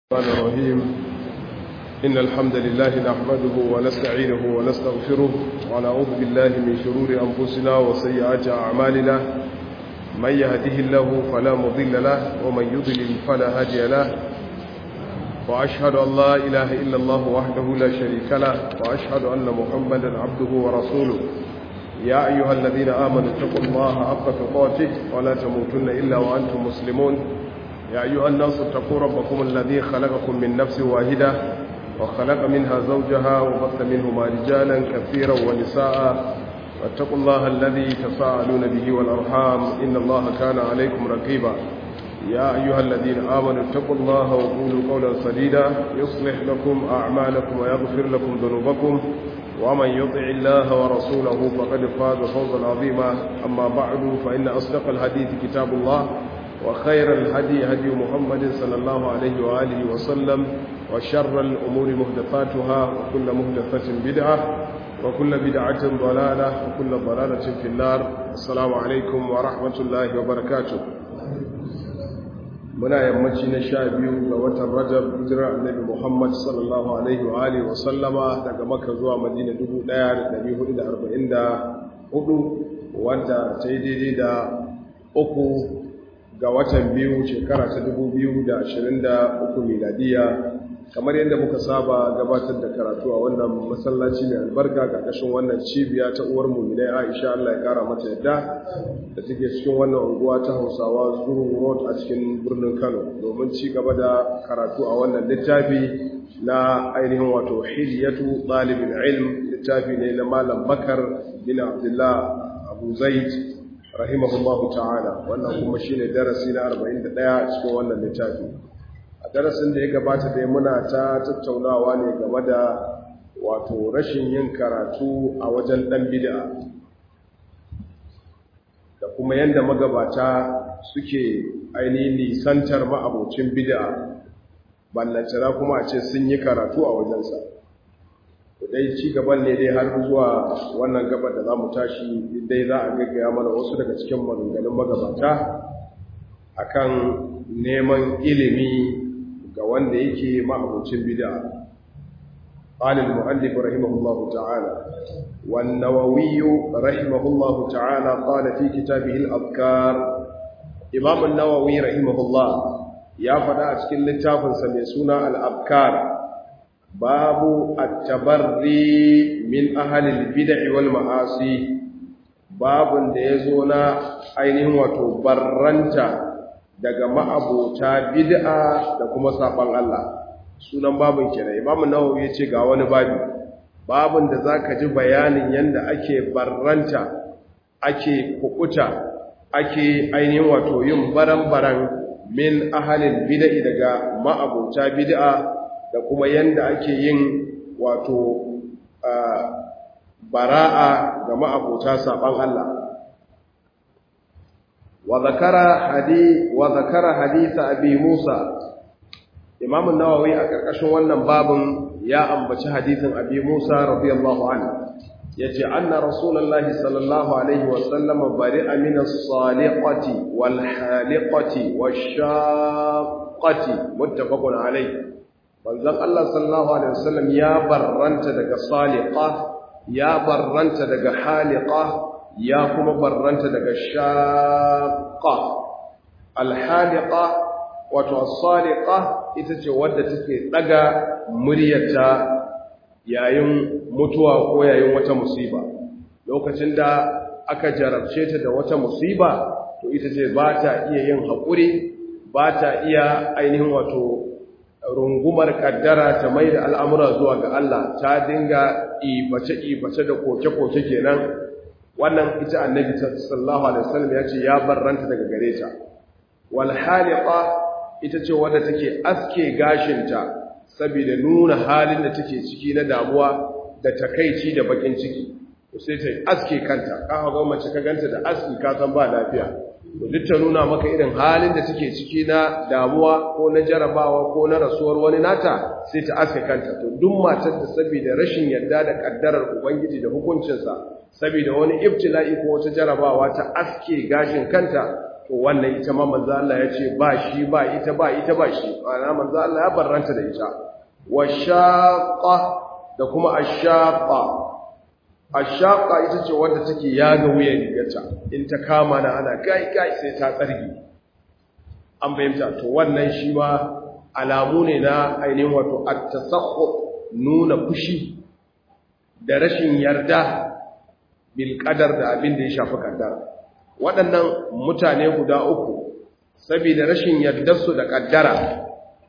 الرحمن الرحيم إن الحمد لله نحمده ونستعينه ونستغفره ونعوذ بالله من شرور أنفسنا وسيئات أعمالنا من يهده الله فلا مضل له ومن يضلل فلا هادي له وأشهد أن لا إله إلا الله وحده لا شريك له وأشهد أن محمدا عبده ورسوله يا أيها الذين آمنوا اتقوا الله حق تقاته ولا تموتن إلا وأنتم مسلمون يا أيها الناس اتقوا ربكم الذي خلقكم من نفس واحدة وخلق منها زوجها وبث منهما رجالا كثيرا ونساء واتقوا الله الذي تساءلون به والأرحام إن الله كان عليكم رقيبا يا أيها الذين آمنوا اتقوا الله وقولوا قولا سديدا يصلح لكم أعمالكم ويغفر لكم ذنوبكم ومن يطع الله ورسوله فقد فاز فوزا عظيما أما بعد فإن أصدق الحديث كتاب الله وخير الهدي هدي محمد صلى الله عليه وآله وسلم وشر الأمور مهدفاتها وكل مهدفة بدعة وكل بدعة ضلالة وكل ضلالة في النار السلام عليكم ورحمة الله وبركاته muna yammaci na sha biyu ga watan rajab hijirar annabi muhammad sallallahu alaihi wa alihi wa sallama daga maka zuwa madina 1444 wanda ta yi daidai da uku ga watan biyu shekara ta 2023 miladiya kamar yadda muka saba gabatar da karatu a wannan masallaci mai albarka ƙarƙashin wannan cibiya ta uwar muminai aisha Allah ya kara mata yadda da take cikin wannan unguwa ta hausawa zuru road a cikin birnin kano domin ci gaba da karatu a wannan littafi na ainihin wato hilyatu ɗalibin ilm littafi ne na malam bakar bin abdullah abu zaid rahimahullahu ta'ala wannan kuma shine darasi na 41 cikin wannan littafi a darasin da ya gabata dai muna ta tattaunawa ne game da wato rashin yin karatu a wajen dan bid'a da kuma yanda magabata suke ainihin nisantar ma'abocin bid'a ballantana kuma a ce sun yi karatu a wajensa dai ci gaban ne dai har zuwa wannan gaba da za mu tashi dai za a gaggaya mana wasu daga cikin maganganun magabata akan neman ilimi ga wanda yake ma'abucin bid'a قال المؤلف رحمه الله تعالى والنووي رحمه الله تعالى قال في كتابه الأذكار إمام النووي رحمه الله يا فدا cikin littafin sa mai suna al-abkar babu at-tabarri min ahli al-bid'ah wal ma'asi babun da yazo na ainihin wato barranta daga ma'abota bid'a da kuma saban Allah sunan babun kenan Imam Nawawi yace ga wani babi babun da zaka ji bayanin yanda ake barranta ake kukuta ake ainihin wato yin baran-baran min ahalin bid'a daga ma'abota bid'a da kuma yanda ake yin wato bara'a ga ma'abota saban Allah وذكر حديث وذكر حديث ابي موسى امام النووي a karkashin wannan babin ya ambaci hadisin abi Musa radiyallahu anhu yace anna rasulullahi sallallahu alaihi wasallam bari'a min as-saliqati wal haliqati wash-shaqqati muttafaqun alayh manzon Allah sallallahu alaihi wasallam ya barranta daga saliqa ya barranta daga haliqa ya kuma barranta daga shaƙa alhaliƙa wato asaliƙa ita ce wadda take ɗaga muryarta yayin mutuwa ko yayin wata musiba lokacin da aka jarabce ta da wata musiba to ita ce ba ta iya yin haƙuri ba ta iya ainihin wato rungumar kaddara ta mai da al'amura zuwa ga Allah ta dinga ibace-ibace da koke-koke kenan wannan ita annabi sallallahu alaihi wasallam ya ce ya barranta daga gare ta wal haliqa ita ce wadda take aske gashinta saboda nuna halin da take ciki na damuwa da takeici da bakin ciki to sai ta aske kanta ka ga mace ka ganta da aski ka san ba lafiya to duk ta nuna maka irin halin da take ciki na damuwa ko na jarabawa ko na rasuwar wani nata sai ta aske kanta to duk matar da saboda rashin yarda da kaddarar ubangiji da hukuncinsa saboda wani ibtila'i ko wata jarabawa ta aske gashin kanta to wannan ita ma manzo Allah ya ce ba shi ba ita ba ita ba shi ana manzo Allah ya barranta da ita wa shaqqa da kuma ashaqqa ashaqqa ita ce wanda take yaga wuyan rigarta in ta kama na ana kai kai sai ta tsargi an bayyana to wannan shi ma alamu ne na ainihin wato at-tasakhut nuna fushi da rashin yarda bil qadar da abin da ya shafi kaddara waɗannan mutane guda uku saboda rashin yardarsu da kaddara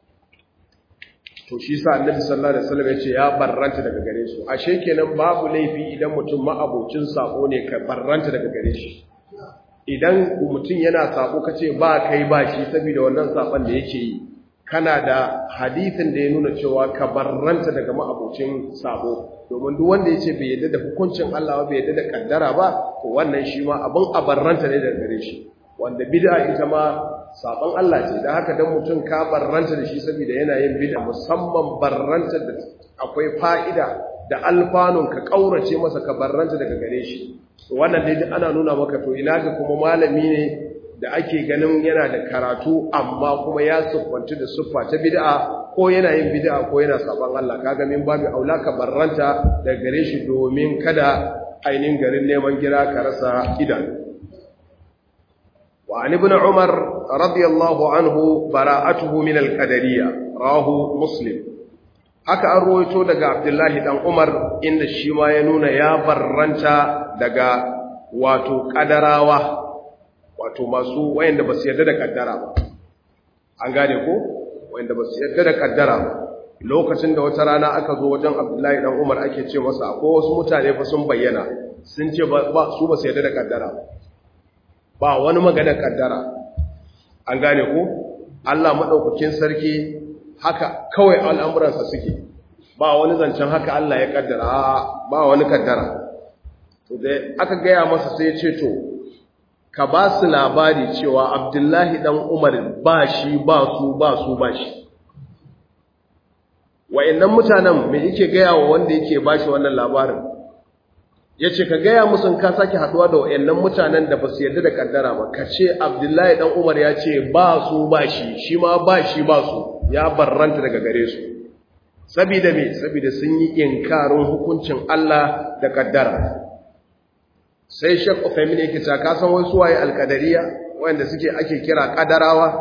to shi sa annabi sallallahu alaihi wasallam yace ya barranta daga gare su ashe kenan babu laifi idan mutum ma'abocin sako ne ka barranta daga gare shi idan mutum yana sako kace ba kai ba shi saboda wannan sakon da yake yi kana da hadisin da ya nuna cewa ka barranta daga ma'abocin sabo domin duk wanda yace bai yadda da hukuncin Allah ba bai yadda da kaddara ba to wannan shi ma abin a barranta ne daga gare shi wanda bid'a ita ma sabon Allah ce dan haka dan mutum ka barranta da shi saboda yana yin bid'a musamman barranta da akwai fa'ida da alfanun ka kaurace masa ka barranta daga gare shi wannan dai ana nuna maka to ina ga kuma malami ne da ake ganin yana da karatu amma kuma ya siffanci da siffa ta bid'a ko yana yin bid'a ko yana saban Allah kaga min babu aula ka barranta da gare shi domin kada ainin garin neman gira ka rasa idan wa an ibn umar radiyallahu anhu bara'atuhu min al-qadariyya rahu muslim haka an ruwaito daga abdullahi dan umar inda shi ma ya nuna ya barranta daga wato kadarawa wato masu wayanda ba su yarda da kaddara ba an gane ko wayanda ba su yarda da kaddara ba lokacin da wata rana aka zo wajen Abdullahi dan Umar ake ce masa akwai wasu mutane fa sun bayyana sun ce ba su ba su yarda da kaddara ba ba wani magana kaddara an gane ko Allah madaukakin sarki haka kawai al'amuransa suke ba wani zancen haka Allah ya kaddara ba wani kaddara to dai aka gaya masa sai ya ce to ka ba su labari cewa abdullahi ɗan umar ba shi ba su ba su ba shi wa'innan mutanen mai yake gaya wa wanda yake ba shi wannan labarin ya ce ka gaya musun ka sake haɗuwa da wa'innan mutanen da ba su yarda da ƙaddara ba ka ce abdullahi ɗan umar ya ce ba su ba shi shi ma ba shi ba su ya barranta daga gare su sabida me sabida sun yi inkarin hukuncin Allah da ƙaddara sai shek Uthaymeen yake ta ka san wasu waye alqadariya wanda suke ake kira qadarawa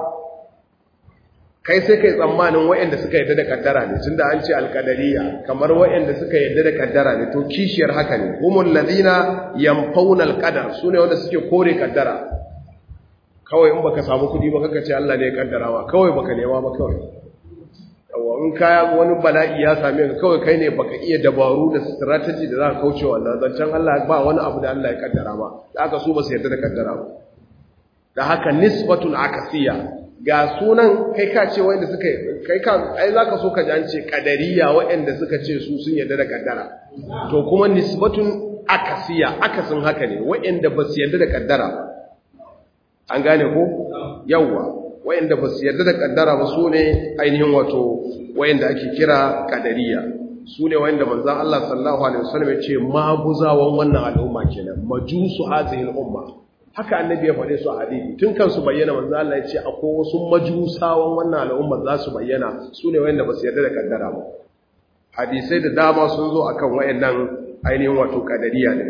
kai sai kai tsammanin wayanda suka yadda da kaddara ne tunda an ce alqadariya kamar wayanda suka yadda da kaddara ne to kishiyar haka ne humul ladina yamfauna alqadar sune wanda suke kore kaddara kawai in baka samu kudi ba kaka ce Allah ne ya kaddarawa kawai baka nema ba kawai yawa in kaya wani bala'i ya same ka kawai kai ne baka iya dabaru da strategy da za ka kauce wannan zancen Allah ba wani abu da Allah ya kaddara ba da aka so ba su yarda da kaddara ba da haka nisbatun akasiya ga sunan kai ka ce wanda suka kai ka ai zaka so ka ji an ce kadariya waɗanda suka ce su sun yarda da kaddara to kuma nisbatun akasiya akasin haka ne waɗanda ba su yarda da kaddara ba an gane ko yawwa wayanda ba su yarda da kaddara ba su ne ainihin wato wayanda ake kira kadariya su ne wayanda manzan Allah sallallahu alaihi wasallam ya ce maguzawan wannan al'umma kenan majusu hazihi al'umma haka annabi ya faɗe su a hadisi tun kan su bayyana manzan Allah ya ce akwai wasu majusawan wannan al'umma za su bayyana su ne wayanda ba su yarda da kaddara ba hadisai da dama sun zo akan wayannan ainihin wato kadariya ne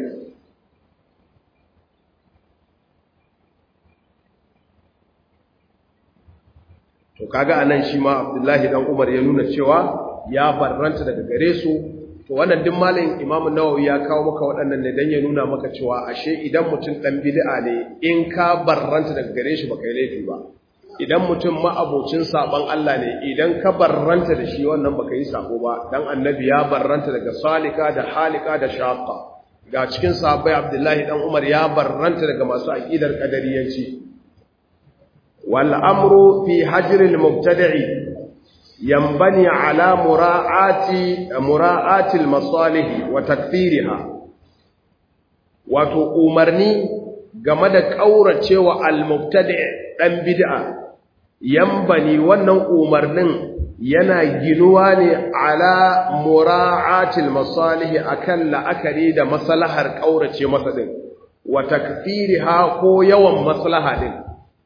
to kaga anan shi ma Abdullahi dan Umar ya nuna cewa ya barranta daga gare su to wannan din malamin Imam Nawawi ya kawo maka waɗannan ne dan ya nuna maka cewa ashe idan mutum dan bid'a ne in ka barranta daga gare shi baka yi laifi ba idan mutum ma'abocin saban Allah ne idan ka barranta da shi wannan baka yi sako ba dan annabi ya barranta daga salika da halika da shaqa ga cikin sahabbai Abdullahi dan Umar ya barranta daga masu aqidar qadariyanci والأمر في حجر المبتدع ينبني على مراعاة مراعاة المصالح وتكثيرها wato umarni game da ƙauracewa al-mubtadi' dan bid'a yambani wannan umarnin yana ginuwa ne ala mura'atil masalih akan la'akari da maslahar ƙaurace masa din wa takfiriha ko yawan maslaha din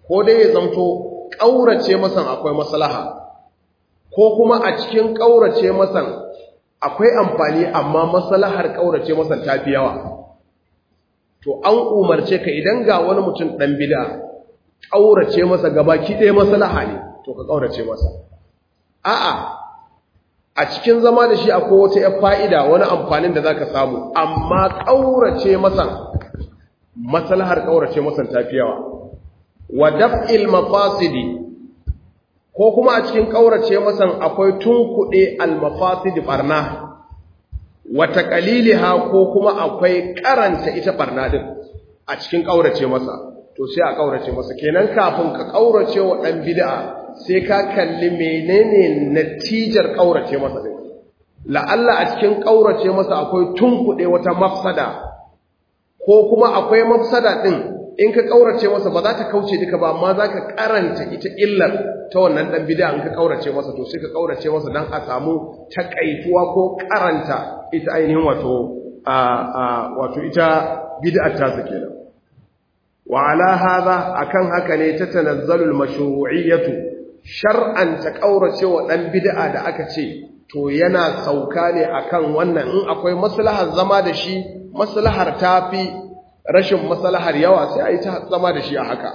ko dai ya zamto ƙaurace masan akwai maslaha ko kuma a cikin ƙaurace masan akwai amfani amma maslahar ƙaurace masan ta fi yawa to an umarce ka idan ga wani mutum ɗan bida ƙaurace masa gabaki ɗaya maslaha ne to ka ƙaurace masa a'a a cikin zama da shi akwai wata ‘yar fa'ida wani amfanin da za ka samu amma ƙaurace masan maslahar ƙaurace masan ta fi yawa wa daf'il mafasidi ko kuma a cikin ƙaurace masan akwai tunkuɗe al-mafasidi barna wata qaliliha ko kuma akwai karanta ita barna din a cikin ƙaurace masa to sai a ƙaurace masa kenan kafin ka ƙaurace wa ɗan bid'a sai ka kalli menene natijar ƙaurace masa din la'alla a cikin ƙaurace masa akwai tunkuɗe wata mafsada ko kuma akwai mafsada din in ka kaurace masa ba za ta kauce duka ba amma za ka karanta ita illar ta wannan dan bid'a in ka kaurace masa to sai ka kaurace masa dan a samu takaituwa ko karanta ita ainihin wato a a wato ita bid'ar ta sa kenan wa ala hadha akan haka ne ta tanazzalu al-mashru'iyyatu shar'an ta kaurace wa dan bid'a da aka ce to yana sauka ne akan wannan in akwai maslahar zama da shi maslahar tafi rashin masalahar yawa sai a yi ta zama da shi a haka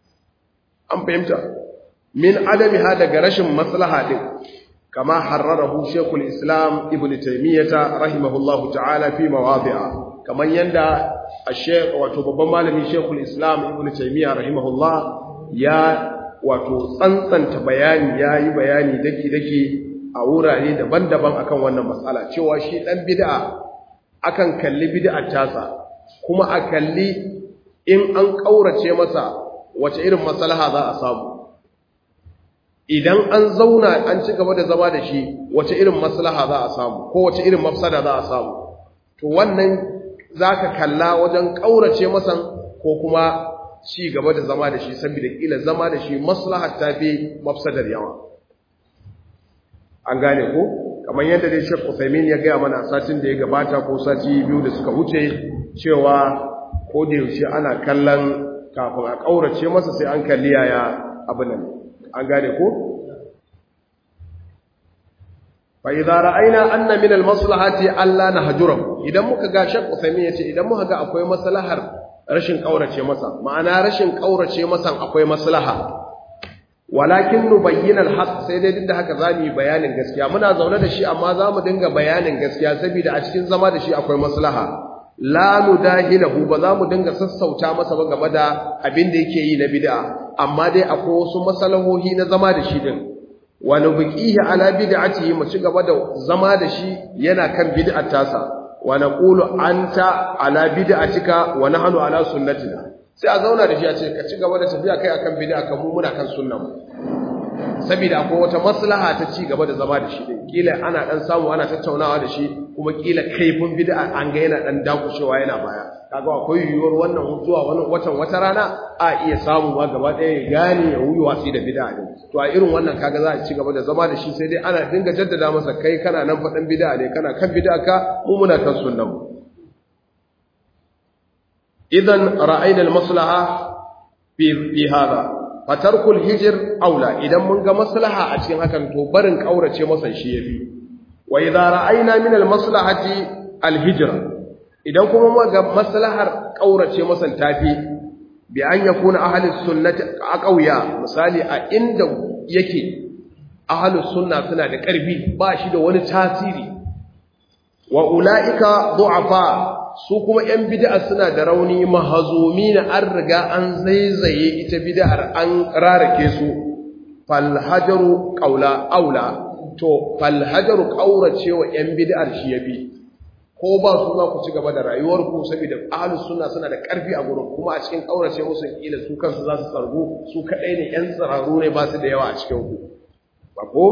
an fahimta min adami ha daga rashin maslaha din kama harrarahu shekul islam ibn taimiyyata rahimahullahu ta'ala fi mawadi'a kamar yanda a wato babban malami shekul islam ibn taimiyya rahimahullah ya wato tsantsanta bayani ya yi bayani daki-daki a wurare daban-daban akan wannan matsala cewa shi ɗan bid'a akan kalli bid'ar tasa kuma a kalli in an ƙaurace masa wace irin maslaha za a samu idan an zauna an ci gaba da zama da shi wace irin maslaha za a samu ko wace irin mafsada za a samu to wannan za ka kalla wajen ƙaurace masan ko kuma ci gaba da zama da shi saboda ƙila zama da shi maslahar ta fi mafsadar yawa an gane ko kamar yadda dai Sheikh Uthaymeen ya gaya mana satin da ya gabata ko sati biyu da suka wuce cewa ko da yaushe ana kallon kafin a kaurace masa sai an kalli yaya abin nan an gane ko fa idza ra'ayna anna min al-maslahati alla nahjurum idan muka ga Sheikh Uthaymeen yace idan muka ga akwai maslahar rashin kaurace masa ma'ana rashin kaurace masa akwai maslaha walakin nubayyana al-haq sai dai duk da haka zamu yi bayanin gaskiya muna zaune da shi amma zamu dinga bayanin gaskiya saboda a cikin zama da shi akwai maslaha la nudahilahu ba zamu dinga sassauta masa ba game da abin da yake yi na bid'a amma dai akwai wasu masalahohi na zama da shi din wa nubqihi ala bid'atihi mu ci gaba da zama da shi yana kan bid'ar tasa wa naqulu anta ala bid'atika wa nahnu ala sunnatina sai a zauna da shi a ce ka ci gaba da tafiya kai akan bid'a kan mu muna kan sunna mu saboda akwai wata maslaha ta ci gaba da zama da shi din kila ana dan samu ana tattaunawa da shi kuma kila kaifin bid'a an ga yana dan dakushewa yana baya kaga akwai yiwuwar wannan zuwa wani watan wata rana a iya samu ma gaba ɗaya ya gane ya wuyi wasi da bid'a din to a irin wannan kaga za a ci gaba da zama da shi sai dai ana dinga jaddada masa kai kana nan faɗan bid'a ne kana kan bid'a ka mu muna kan sunnan mu idan ra'ayna al-maslaha fi fi hada fatarkul hijr aula idan mun ga maslaha a cikin hakan to barin kaurace masa shi yafi wa idza ra'ayna min al-maslahati al-hijra idan kuma mun ga maslahar kaurace masa tafi bi an yakuna ahli sunnati aqawiya misali a inda yake ahli sunna suna da karfi ba shi da wani tasiri wa ulaika du'afa su kuma ‘yan bid'a suna da rauni mahazumi na an riga an zaizaye ita bid'ar an rarake su falhajaru ƙaula aula to falhajaru ƙaurace wa ‘yan bid'ar shi ya bi ko ba su za ku ci gaba da rayuwarku saboda ahalus suna suna da ƙarfi a gurin kuma a cikin ƙaurace musu ƙila su kansu za su tsargu su kaɗai ne ‘yan tsararru ne ba su da yawa a cikin ku ba ko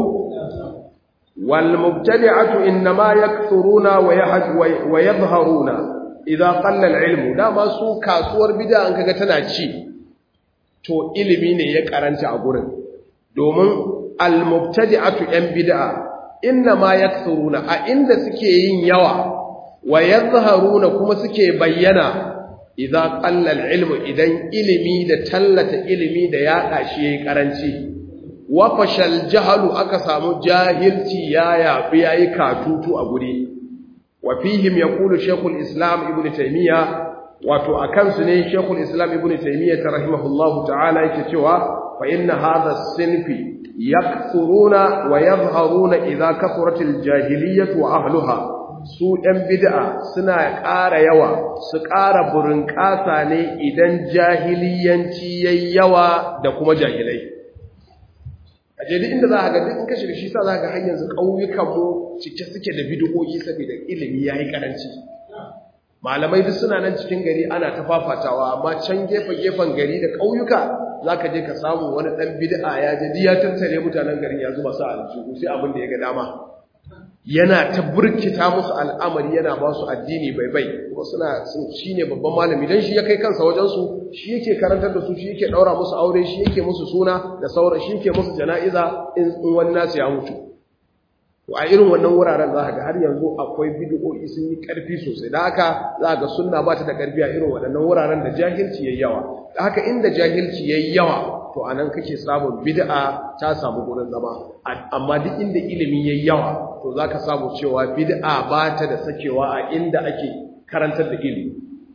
والمبتدعة إنما يكثرون ويظهرون إذا قل العلم لا ما سو كاسوار بدأ أنك تنا ci to ilimi ne ya karanta a gurin domin almubtadi'atu yan bid'a innama yakthuruna a inda suke yin yawa wa yadhharuna kuma suke bayyana idza qalla al-ilmu idan ilimi da tallata ilimi da yaɗa shi yayi karanci wa fashal jahalu aka samu jahilci ya yafi yayi katutu a guri wa fihim yaqulu shaykhul islam ibn taymiya wato akan su ne shaykhul islam ibn taymiya rahimahullahu ta'ala yake cewa fa inna hadha as-sinfi yakthuruna wa yadhharuna idha kathurat al-jahiliyyah wa ahliha su ɗan bid'a suna ƙara yawa su ƙara burin ƙasa ne idan jahiliyanci yayi yawa da kuma jahilai a je duk inda za a ga duk in ka shiga shi sa za ga har yanzu ƙauyukanmu cike suke da bid'o'i saboda ilimi ya yi ƙaranci malamai duk suna nan cikin gari ana ta fafatawa amma can gefe-gefen gari da ƙauyuka za ka je ka samu wani ɗan bid'a ya je ya tattare mutanen garin ya zuba su a aljihu sai abin da ya ga dama yana ta burkita musu al'amari yana ba su addini bai bai kuma suna shi ne babban malami don shi ya kai kansa wajensu shi yake karantar da su shi yake ɗaura musu aure shi yake musu suna da saura shi yake musu jana'iza in wani nasu ya mutu to a irin wannan wuraren za ga har yanzu akwai bid'o'i sun yi ƙarfi sosai da haka za ga sunna ba ta da ƙarfi a irin waɗannan wuraren da jahilci yayi yawa da haka inda jahilci yayi yawa to anan kake samun bid'a ta samu gurin zama amma duk inda ilimi yayi yawa to zaka samu cewa bid'a ba ta da sakewa a inda ake karantar da ilimi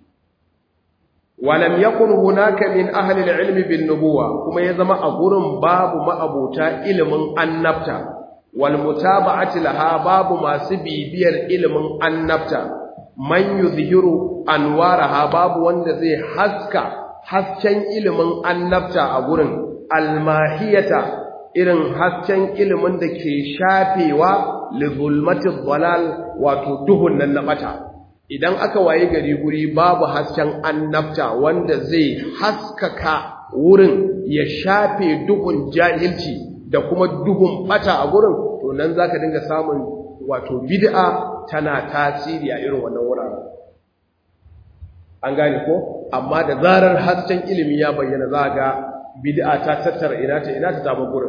walam yakun hunaka min ahli al-ilmi bin nubuwa kuma ya zama a gurin babu ma'abota ilimin annabta wal mutaba'ati laha babu masu bibiyar ilimin annabta man yuzhiru anwaraha babu wanda zai haska hasken ilimin annabta a gurin almahiyata irin hasken ilimin da ke shafewa li zulmatil dalal wato duhun nan na bata idan aka waye gari guri babu hasken annabta wanda zai haskaka wurin ya shafe duhun jahilci da kuma duhun bata a gurin to nan zaka dinga samun wato bid'a tana tasiri a irin wannan wuraren an gane ko amma da zarar hasken ilimi ya bayyana za ga bid'a ta tattara ina ta ina ta zama gurin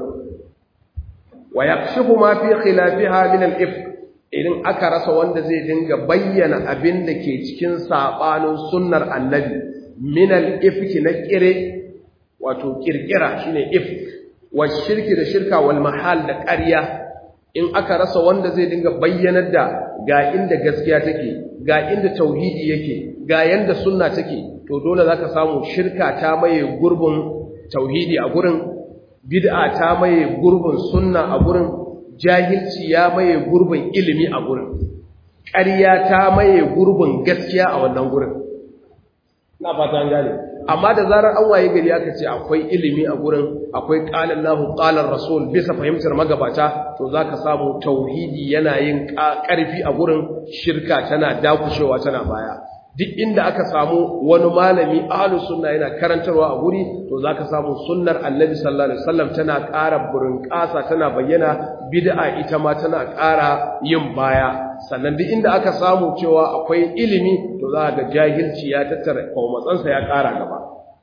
wa yakshifu ma fi khilafiha min al-ifk idan aka rasa wanda zai dinga bayyana abin da ke cikin sabanin sunnar annabi min al-ifk na kire wato kirkira shine ifk wa shirki da shirka wal mahal da ƙarya in aka rasa wanda zai dinga bayyanar da ga inda gaskiya take ga inda tauhidi yake ga yanda sunna take to dole zaka samu shirka ta maye gurbin tauhidi a gurin bid'a ta maye gurbin sunna a gurin jahilci ya maye gurbin ilimi a gurin ƙarya ta maye gurbin gaskiya a wannan gurin ina fata an gane amma da zarar an waye gari aka ce akwai ilimi a gurin akwai qala Allahu qala Rasul bisa fahimtar magabata to zaka samu tauhidi yana yin ƙarfi a gurin shirka tana dakushewa tana baya duk inda aka samu wani malami ahlus sunna yana karantarwa a guri to zaka samu sunnar annabi sallallahu alaihi wasallam tana ƙara burinƙasa tana bayyana bid'a ita ma tana ƙara yin baya sannan duk inda aka samu cewa akwai ilimi to za ga jahilci ya tattara matsansa ya ƙara gaba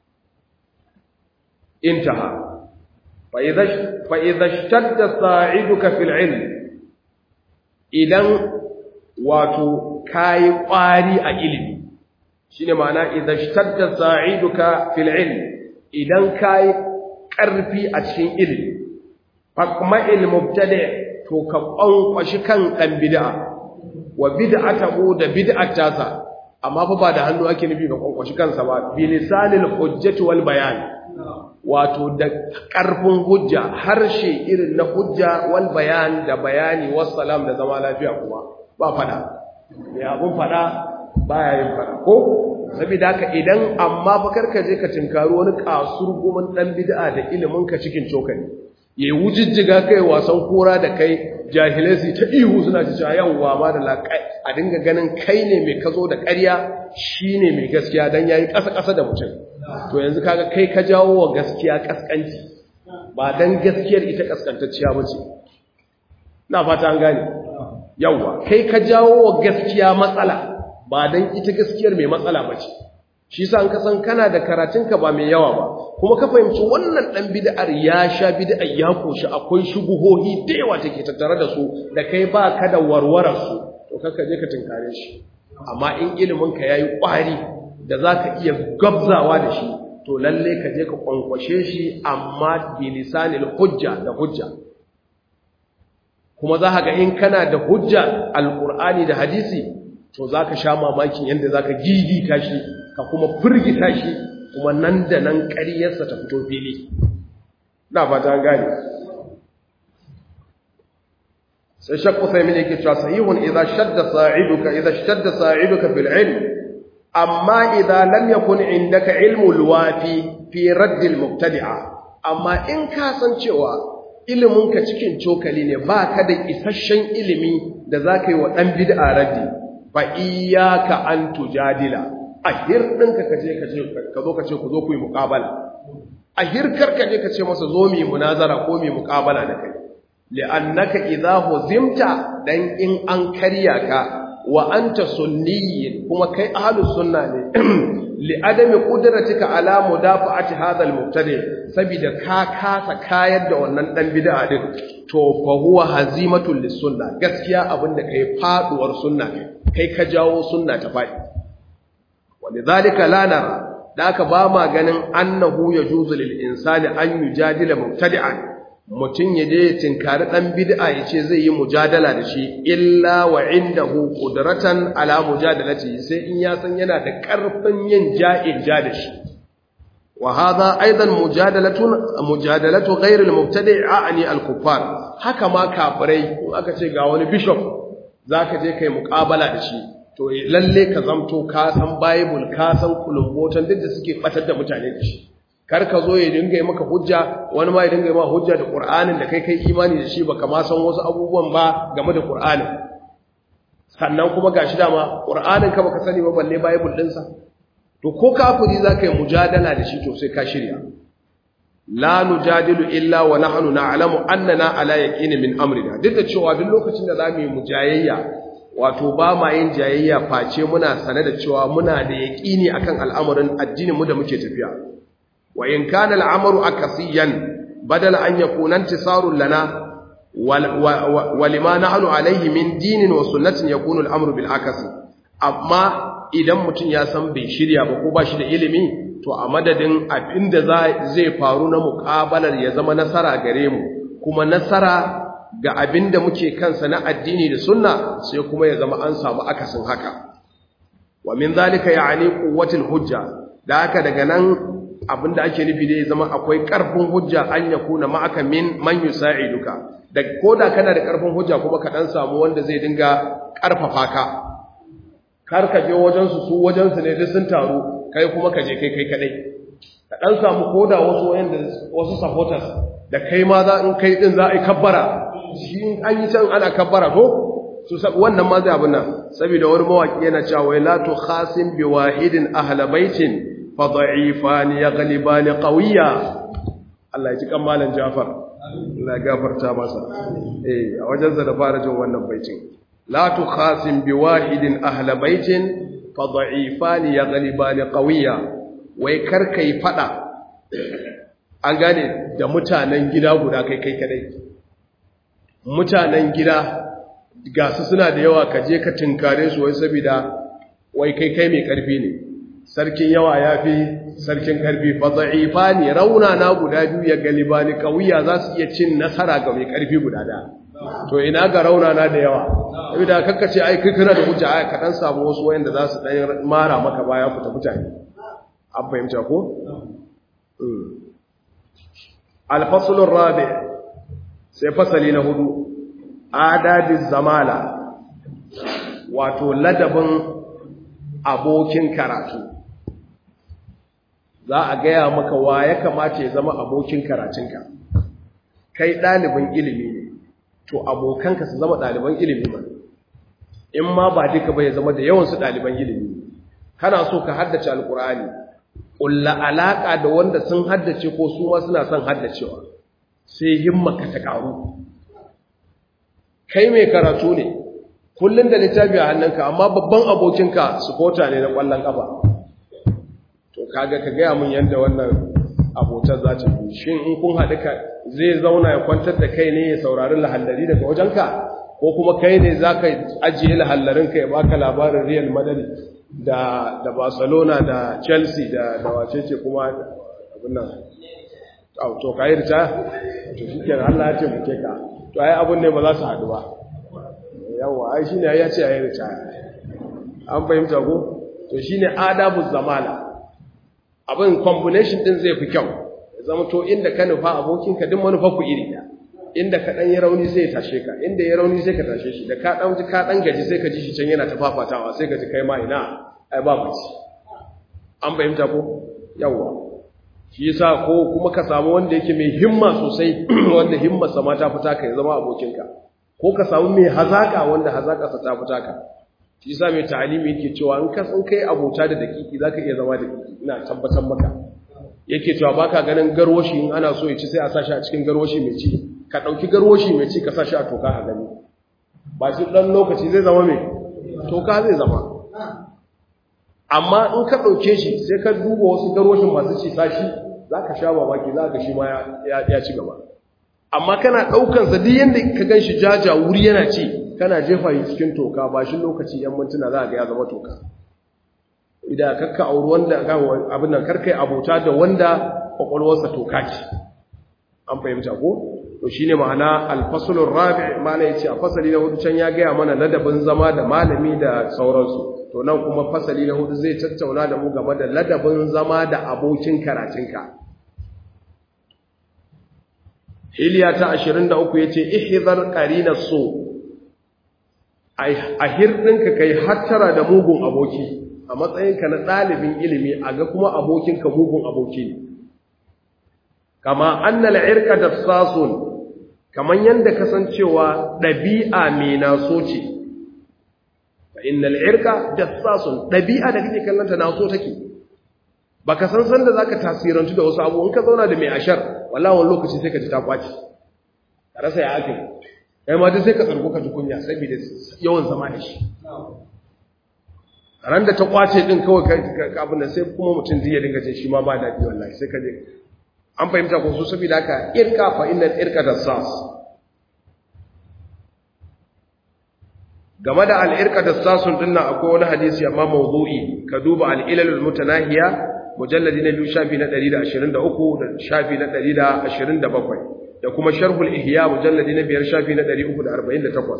intaha fa idza fa idza ishtadda sa'iduka fil ilm idan wato kai ƙwari a ilimi shine ma'ana idza ishtadda sa'iduka fil ilm idan kai ƙarfi a cikin ilimi faqma'il mubtadi' to ka kwankwashi kan dan bid'a wa bid'atahu da bid'atasa amma fa ba da hannu ake nufi ga kwankwashi kansa ba bi lisanil hujjati wal bayan wato da karfin hujja harshe irin na hujja wal bayan da bayani wassalam da zama lafiya kuma ba fada me abun fada baya yin fada ko saboda haka idan amma fa karka je ka tinkaro wani kasur gumin dan bid'a da ilimin ka cikin cokali yayi wujijjiga kai wasan kora da kai jahilai su ta ihu suna ci cewa yawwa ma da laƙai a dinga ganin kai ne mai kazo da ƙarya shi ne mai gaskiya don yayi ƙasa-ƙasa da mutum to yanzu kaga kai ka jawo wa gaskiya ƙasƙanci ba don gaskiyar ita ƙasƙantacciya ba ce na fata an gane yawwa kai ka jawo wa gaskiya matsala ba don ita gaskiyar mai matsala ba ce shi sa an kasan kana da karatunka ba mai yawa ba kuma ka fahimci wannan dan bid'ar ya sha bid'ar ya koshi akwai shubuhohi da yawa take tattare da su da kai ba ka da warwarar su to kaka je ka tinkare shi amma in ilimin ka yayi kwari da za ka iya gabzawa da shi to lalle ka je ka kwankwashe shi amma bilisanil hujja da hujja kuma za ka ga in kana da hujja alkur'ani da hadisi to za ka sha mamakin yadda za ka gigita shi ka kuma firgita shi kuma nan da nan ƙaryarsa ta fito fili na fata gane sai shakku sai mini yake cewa sahihun idza shadda sa'iduka idza shadda sa'iduka bil ilm amma idza lam yakun indaka ilmu alwafi fi radd almubtadi'a amma in ka san cewa ilimin ka cikin cokali ne baka da isasshen ilimi da zaka yi wa dan bid'a raddi fa iyyaka an tujadila ahir dinka kaje kaje ka zo kace ku zo ku yi muqabala ahir karka je kace masa zo mu yi munazara ko mu yi muqabala da kai li'annaka idza huzimta dan in an karya ka wa anta sunniyyin kuma kai ahlus sunna ne li adami qudratika ala mudafa'ati hadha al-mubtadi saboda ka kasa kayar da wannan dan bid'a din to fa huwa hazimatul lis-sunna gaskiya abinda kai faduwar sunna kai ka jawo sunna ta fadi walidhalika la nara da aka ba ma ganin annahu yajuzu lil insani an yujadila mubtadi'an mutum ya je tinkari ɗan bid'a ya ce zai yi mujadala da shi illa wa indahu qudratan ala mujadalati sai in ya san yana da ƙarfin yin ja'in ja da shi wa hadha aidan mujadalatun mujadalatu ghayr al-mubtadi' a'ani al-kuffar haka ma kafirai in aka ce ga wani bishop zaka je kai muqabala da shi to lalle ka zamto ka san bible ka san kulumbotan duk da suke batar da mutane da shi kar ka zo ya dinga yi maka hujja wani ma ya dinga yi maka hujja da Qur'anin da kai kai imani da shi baka ma san wasu abubuwan ba game da Qur'anin sannan kuma gashi dama Qur'anin ka baka sani ba balle Bible din sa to ko kafiri zaka yi mujadala da shi to sai ka shirya la nujadilu illa wa nahnu na'lamu annana ala yaqini min amrina duk da cewa duk lokacin da zamu yi mujayayya wato ba ma yin jayayya face muna sane da cewa muna da yaqini akan al'amarin addinin mu da muke tafiya وإن كان الأمر أكسيا بدل أن يكون انتصار لنا ولما نحن عليه من دين وسنة يكون الأمر بالعكس أما idan mutum ya san bai shirya ba ko ba shi da ilimi to a madadin abinda zai faru na muƙabalar ya zama nasara gare mu kuma nasara ga abinda muke kansa na addini da sunna sai kuma ya zama an samu akasin haka wa min zalika ya'ni quwwatul hujja da haka daga nan abinda ake nufi da ya zama akwai ƙarfin hujja an ya kuna ma'aka min man yusa'iduka da koda kana da ƙarfin hujja kuma ka dan samu wanda zai dinga ƙarfafa ka kar ka je wajen su su wajen su ne duk sun taru kai kuma ka je kai kai kadai ka dan samu koda wasu wayanda wasu supporters da kai ma za in kai din za a yi kabbara shi an yi can ana kabbara to su wannan ma zai abin nan saboda wani mawaki yana cewa la tu khasim bi wahidin ahla baitin fada'ifan yaghlibani qawiyya Allah ya ji kamalan Jafar Allah ya gafarta masa eh a wajen sa da fara jin wannan baitin la tukhasim biwahidin ahla baitin fada'ifan yaghlibani qawiyya wai karkai fada an gane da mutanen gida guda kai kai kadai mutanen gida ga su suna da yawa ka je ka tinkare su wai saboda wai kai kai mai karfi ne sarkin yawa ya fi sarkin karfi fatsa'ifa ne rauna na guda biyu ya galiba ni kawiya za su iya cin nasara ga mai karfi guda da to ina ga rauna na da yawa saboda kakkace ai kai kana da hujja ai ka dan samu wasu wayanda za su dan mara maka baya ku ta mutane an fahimta ko al-fasl ar-rabi sai fasali na hudu adabiz zamala wato ladabin abokin karatu za a gaya maka wa ya kamata ya zama abokin karatunka kai ɗalibin ilimi ne to abokanka su zama ɗaliban ilimi ba in ma ba duka ba ya zama da yawansu ɗaliban ilimi kana so ka haddace alkur'ani ƙulla alaƙa da wanda sun haddace ko su ma suna son haddacewa sai himmaka ta ƙaru kai mai karatu ne kullum da littafi a hannunka amma babban abokinka supporter ne na ƙwallon ƙafa to kaga ka gaya mun yadda wannan abotar za ta yi shin in kun haɗu ka zai zauna ya kwantar da kai ne ya saurari lahallari daga wajenka ko kuma kai ne za ka ajiye lahallarinka ya baka labarin real madari da da Barcelona da Chelsea da da wacece kuma abin nan to kai ritaya to shikenan Allah ya ce muke ka to ai abun ne ba za su haɗu ba yawa ai shine ya ce ai ritaya an fahimta ko to shine adabu zamala abin combination din zai fi kyau ya zama to inda ka nufa abokinka duk manufa ku iri ɗaya inda ka dan yi rauni sai ya tashe ka inda ya rauni sai ka tashe shi da ka dan ji ka dan gaji sai ka ji shi can yana ta fafatawa sai ka ji kai ma ina ai ba bace an fahimta ko yawa shi yasa ko kuma ka samu wanda yake mai himma sosai wanda himmarsa ma ta fita ka ya zama abokinka ko ka samu mai hazaka wanda hazakarsa ta fita ka shi yasa mai ta'alimi yake cewa in ka san kai abota da dakiki zaka iya zama da dakiki ina tabbatar maka yake cewa baka ganin garwashi in ana so ya ci sai a sashi a cikin garwashi mai ci ka dauki garwashi mai ci ka sashi a toka a gani ba shi dan lokaci zai zama mai toka zai zama amma in ka dauke shi sai ka duba wasu garwashin masu ci sashi zaka sha babaki zaka shi ma ya ci gaba amma kana daukan sa duk yanda ka ganshi jaja wuri yana ci kana jefa shi cikin toka ba shi lokaci yan mintuna za ga ya zama toka idan kakka auri wanda abin nan karkai abota da wanda kwakwalwarsa toka ce an fahimta ko to shine ma'ana alfasulur rabi mala yace a fasali na hudu can ya gaya mana ladabin zama da malami da sauransu to nan kuma fasali na hudu zai tattauna da mu game da ladabin zama da abokin karatunka Hiliya ta 23 yace ihzar qarina so a hirɗinka kai hattara da mugun aboki a matsayinka na ɗalibin ilimi a ga kuma abokinka mugun aboki ne kama annal irka da sasun kaman yadda kasancewa ɗabi'a mai naso ce fa innal irka da sasun ɗabi'a da kake kallanta naso take ba ka san sanda za ka tasirantu da wasu abu in ka zauna da mai ashar wallawan lokaci sai ka ji ta kwaci ka rasa ya ake kai ma duk sai ka tsarko ka ji kunya saboda yawan zama da shi ran da ta kwace din kawai ka abin da sai kuma mutum zai dinga jin shi ma ba daɗi wallahi sai ka je an fahimta ko su saboda haka irka fa innal irka da sas game da al-irka da sasun din nan akwai wani hadisi amma mawdu'i ka duba al-ilalul mutanahiya mujalladi na biyu shafi na 123 da shafi na 127 da kuma sharhul ihya mujalladi na biyar shafi na 348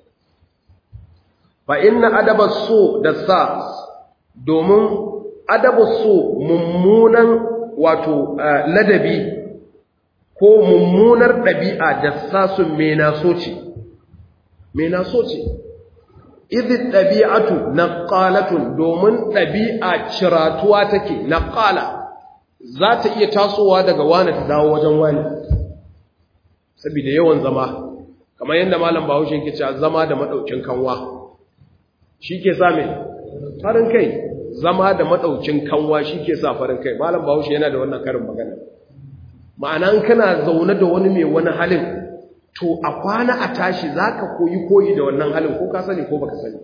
fa inna adaba su da sa domin adabu su mummunan wato ladabi ko mummunar ɗabi'a da sasun menaso ce menaso ce idhi ɗabi'atu naqalatun domin ɗabi'a ciratuwa take naqala za ta iya tasowa daga wani ta dawo wajen wani saboda yawan zama kamar yadda malam bahaushe ke cewa zama da madaukin kanwa shi ke sa mai farin kai zama da madaukin kanwa shi ke sa farin kai malam bahaushe yana da wannan karin magana ma'ana in kana zaune da wani mai wani halin to a kwana a tashi za ka koyi koyi da wannan halin ko ka sani ko baka sani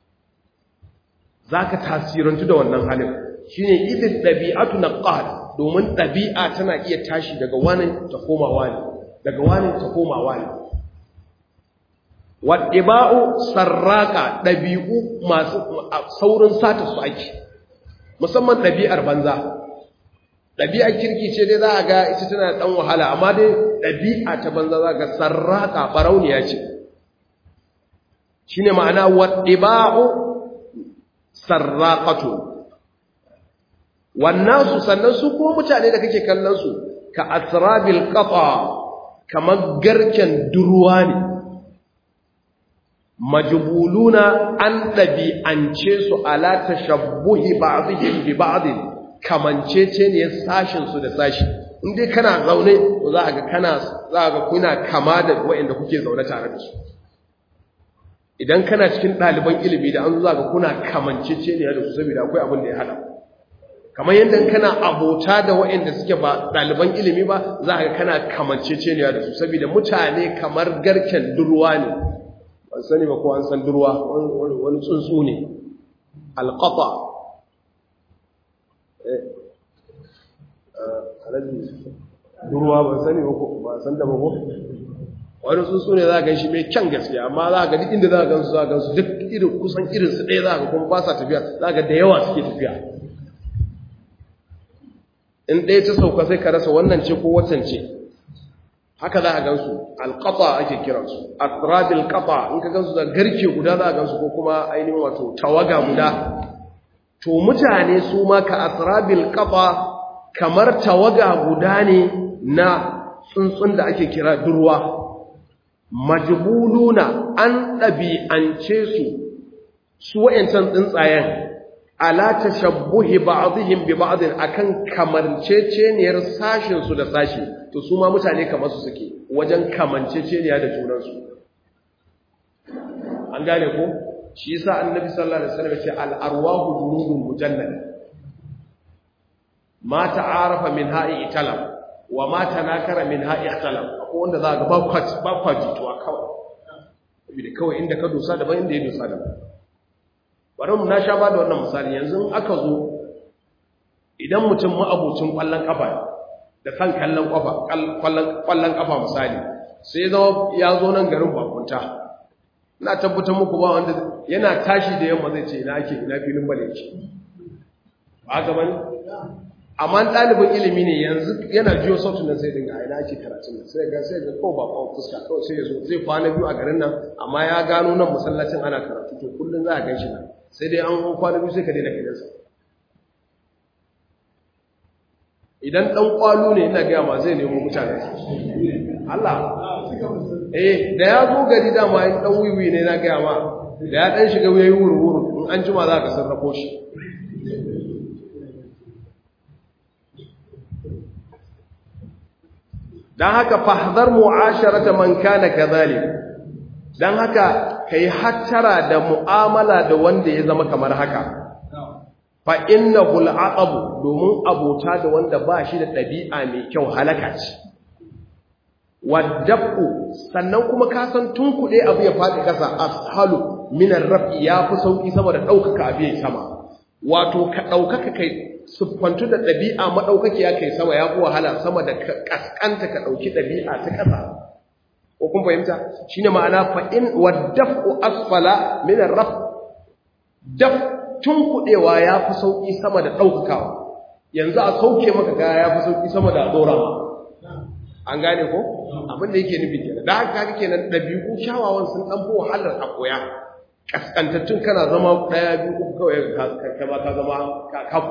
za ka tasirantu da wannan halin shi ne idin ɗabi'atu na ƙad domin ɗabi'a tana iya tashi daga wani ta koma wani daga wani ta koma wani waɗiba'u sarraka ɗabi'u masu saurin sata su ake musamman ɗabi'ar banza ɗabi'ar kirki ce dai za a ga ita tana ɗan wahala amma dai ɗabi'a ta banza za ga sarraka ɓarauniya ce shi ne ma'ana waɗiba'u sarraƙato wannan su sannan su ko mutane da kake kallon su ka asrabil ƙafa kamar garken durwa ne majbuluna an ɗabi'ance su ala tashabbuhi ba'dihim bi ba'd kamancece ne sashin su da sashi in dai kana zaune to za ga kana za ga kuna kama da waɗanda kuke zaune tare da su idan kana cikin ɗaliban ilimi da an zo za ga kuna kamancece ne da su saboda akwai abin da ya hada kamar yadda kana abota da waɗanda suke ba ɗaliban ilimi ba za ga kana kamancece ne da su saboda mutane kamar garken durwa ne ban sani ba ko an san durwa wani tsuntsu ne alƙafa durwa ban sani ba ko ba san da ba ko wani tsuntsu ne za a gan shi mai kyan gaske amma za a ga duk inda za a gansu za a gansu duk irin kusan irinsu ɗaya za a ga kuma ba sa tafiya za a ga da yawa suke tafiya in ɗaya ta sauka sai ka rasa wannan ce ko watan ce haka za a gansu alƙafa ake kiransu atrabil ƙafa in ka gansu da garke guda za a gansu ko kuma ainihin wato tawaga guda to mutane su ma ka atrabil ƙafa kamar tawaga guda ne na tsuntsun da ake kira durwa majbuluna an ɗabi'ance su su wa'yancan tsuntsayen ala tashabbuhi ba'dihim bi ba'din akan kamanceceniyar sashin su da sashi to su ma mutane kamar su suke wajen kamanceceniya da junan su an gane ko shi yasa annabi sallallahu alaihi wasallam ya ce al arwahu junudun mujannada ma ta'arafa min ha'i italam wa ma tanakara min ha'i ikhtalam akwai wanda za ga ba kwaci ba kwaji to kawai saboda kawai inda ka dosa daban inda ya dosa daban bari mu na sha ba da wannan misali yanzu aka zo idan mutum ma'abucin kwallon kafa da san kallon kafa kwallon kafa misali sai ya zama ya zo nan garin bakunta ina tabbatar muku ba wanda yana tashi da yamma zai ce ina ake ina filin bale ce ba ga bane amma ɗalibin ilimi ne yanzu yana jiyo sautin nan sai dinga a ina ake karatun nan sai ga sai ga ko ba ko fuska kawai sai ya zo zai kwana biyu a garin nan amma ya gano nan masallacin ana karatu to kullun za a gan shi nan sai dai an kwana biyu sai ka daina gidansa idan ɗan ƙwalo ne ina gaya ma zai nemo mutane Allah eh da ya zo gari dama in ɗan wiwi ne na gaya ma da ya ɗan shiga wuyayi wuri-wuri in an jima za ka sarrafo shi don haka fahdar mu'asharata man kana kadhalik don haka kai hattara da mu'amala da wanda ya zama kamar haka fa innahu al'aqab domin abota da wanda ba shi da ɗabi'a mai kyau halaka ce waddafu sannan kuma ka san tunkuɗe abu ya faɗi ƙasa ashalu min ar-raf'i yafi sauki saboda ɗaukaka abu ya sama wato ka ɗaukaka kai siffantu da ɗabi'a maɗaukakiya kai sama ya fi wahala sama da ƙasƙanta ka ɗauki ɗabi'a ta ƙasa ko kun fahimta shi ne ma'ana fa'in waddafu asfala minar raf daf tun kuɗewa ya fi sauƙi sama da ɗaukakawa yanzu a sauke maka kaya ya fi sauƙi sama da ɗora ma an gane ko abin da yake nufi kenan da haka kenan ɗabi'u kyawawan sun ɗan fi wahalar a koya ƙasƙantattun kana zama ɗaya biyu uku kawai ka ka zama kafu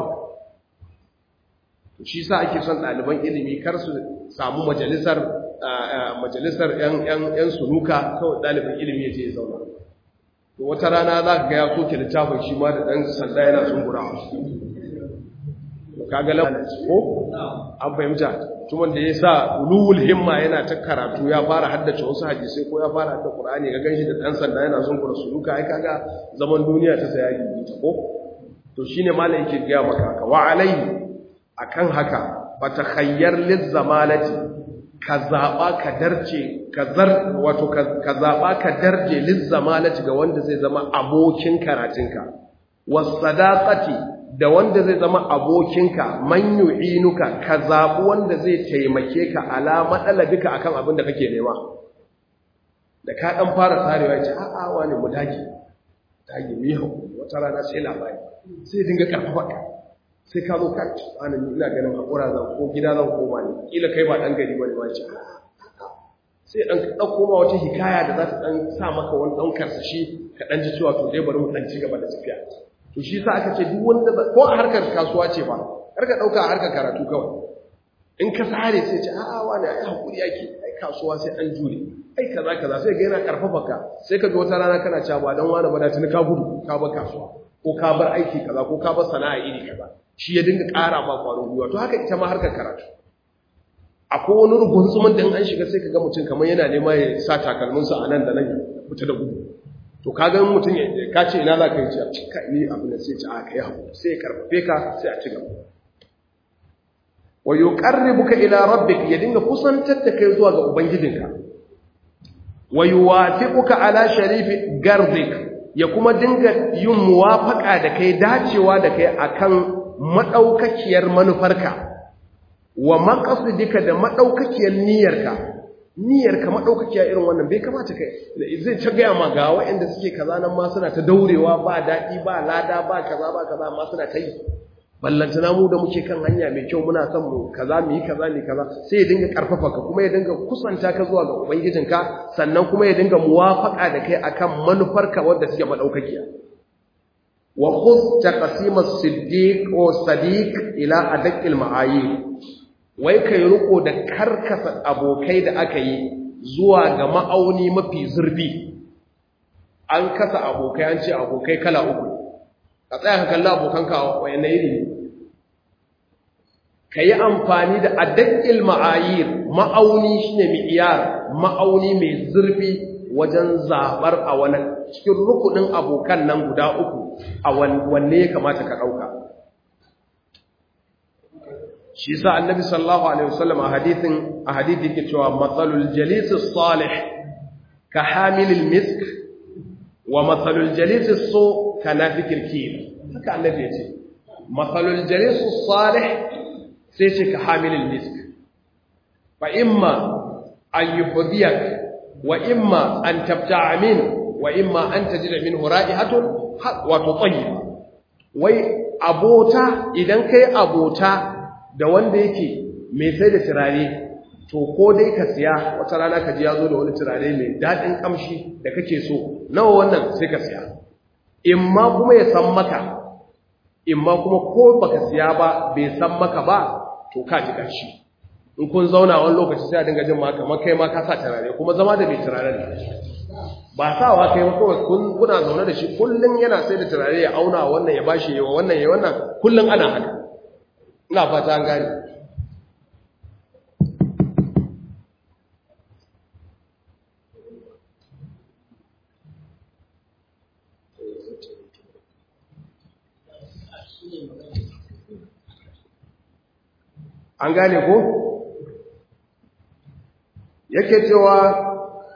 shi sa ake son ɗaliban ilimi kar su samu majalisar majalisar ‘yan sunuka kawai ɗalibin ilimi ya ce ya zauna to wata rana za ka ga ya soke littafin shi ma da ɗan sanda yana tsungurawa ka ga lamarin ko an fahimta tuman da ya sa ulul himma yana ta karatu ya fara haddace wasu hadisai ko ya fara hadda qur'ani ga ganshi da ɗan sanda yana zungura sunuka ai kaga zaman duniya ta saya gidi ta ko to shine malai yake ga maka haka wa alaihi akan haka ba ta khayyar lizzamalati ka zaɓa ka darce ka zar wato ka zaɓa ka darje lizzamalati ga wanda zai zama abokin karatunka wasadaqati da wanda zai zama abokinka man yu'inuka ka zaɓi wanda zai taimake ka ala matsalabika akan abin da kake nema da ka dan fara tsarewa ce a'a wani mu dage dage mu yi wata rana sai labari sai dinga karfafa ka sai ka zo kan ana ina ganin hakura zan ko gida zan koma ne kila kai ba dan gari bane ba ce sai dan dauko ma wata hikaya da za ta dan sa maka wani dan karsashi ka dan ji cewa to dai bari mu dan ci gaba da tafiya to shi sa aka ce duk wanda ko a harkar kasuwa ce ba kar ka dauka a harkar karatu kawai in ka sare sai ce a'a wani ai hakuri yake ai kasuwa sai an jure ai kaza kaza sai ga yana karfafa ka sai ka ga wata rana kana cewa ba dan wani ba da tuni ka gudu ka bar kasuwa ko ka bar aiki kaza ko ka bar sana'a iri kaza shi ya dinga ƙara ma ƙwarin gwiwa to haka ita ma harkar karatu akwai wani rubun tsumin da an shiga sai ka ga mutum kamar yana nema ya sa takalminsa a nan da nan ya fita da gudu to ka ga mutum ya ka ce ina za ka yi ce a cika yi abin da sai ce a kai haƙuri sai ya karfafe ka sai a ci gaba wa yuqarribuka ila rabbik ya dinga kusantar da kai zuwa ga ubangijinka wa yuwafiquka ala sharifi gardik ya kuma dinga yin muwafaka da kai dacewa da kai akan maɗaukakiyar manufarka wa maƙasudika da maɗaukakiyar niyyarka niyyar ka madaukakiya irin wannan bai kamata kai zai ta gaya ma ga waɗanda suke kaza nan ma suna ta daurewa ba daɗi ba lada ba kaza ba kaza amma suna ta yi ballantana mu da muke kan hanya mai kyau muna son mu kaza mu yi kaza ne kaza sai ya dinga karfafa ka kuma ya dinga kusanta ka zuwa ga ubangijinka sannan kuma ya dinga muwafaka da kai akan manufarka wadda take madaukakiya wa khudh taqsim as-siddiq wa sadiq ila adaqil ma'ayir wai kai riko da karkasa abokai da aka yi zuwa ga ma'auni mafi zurfi an kasa abokai an ce abokai kala uku ka tsaya ka kalli abokanka wayanne iri ka yi amfani da adakil ma'ayir ma'auni shine mi'iyar ma'auni mai zurfi wajen zabar a wani cikin rukunin abokan nan guda uku a wanne ya kamata ka ɗauka shi sa annabi sallallahu alaihi wasallam a hadithin a hadithi ke cewa matsalul jalis salih ka hamilil misk wa matsalul jalis so ka nafikil kir haka annabi ya ce matsalul jalis salih sai ce ka hamilil misk fa imma an yuhdiyak wa imma an tabta'a min wa imma an tajida minhu ra'ihatun wa tutayyiba wai abota idan kai abota da wanda yake mai sai da turare to ko dai ka siya wata rana ka ji ya zo da wani turare mai daɗin ƙamshi da kake so nawa wannan sai ka siya imma kuma ya san maka imma kuma ko baka siya ba bai san maka ba to ka ji ƙarshi in kun zauna wani lokaci sai a dinga jin maka kamar kai ma ka sa turare kuma zama da mai turaren ne ba sawa kai ba kawai kuna zaune da shi kullum yana sai da turare ya auna wannan ya bashi yawa wannan ya wannan kullum ana haka ina fata an gani an gane ko yake cewa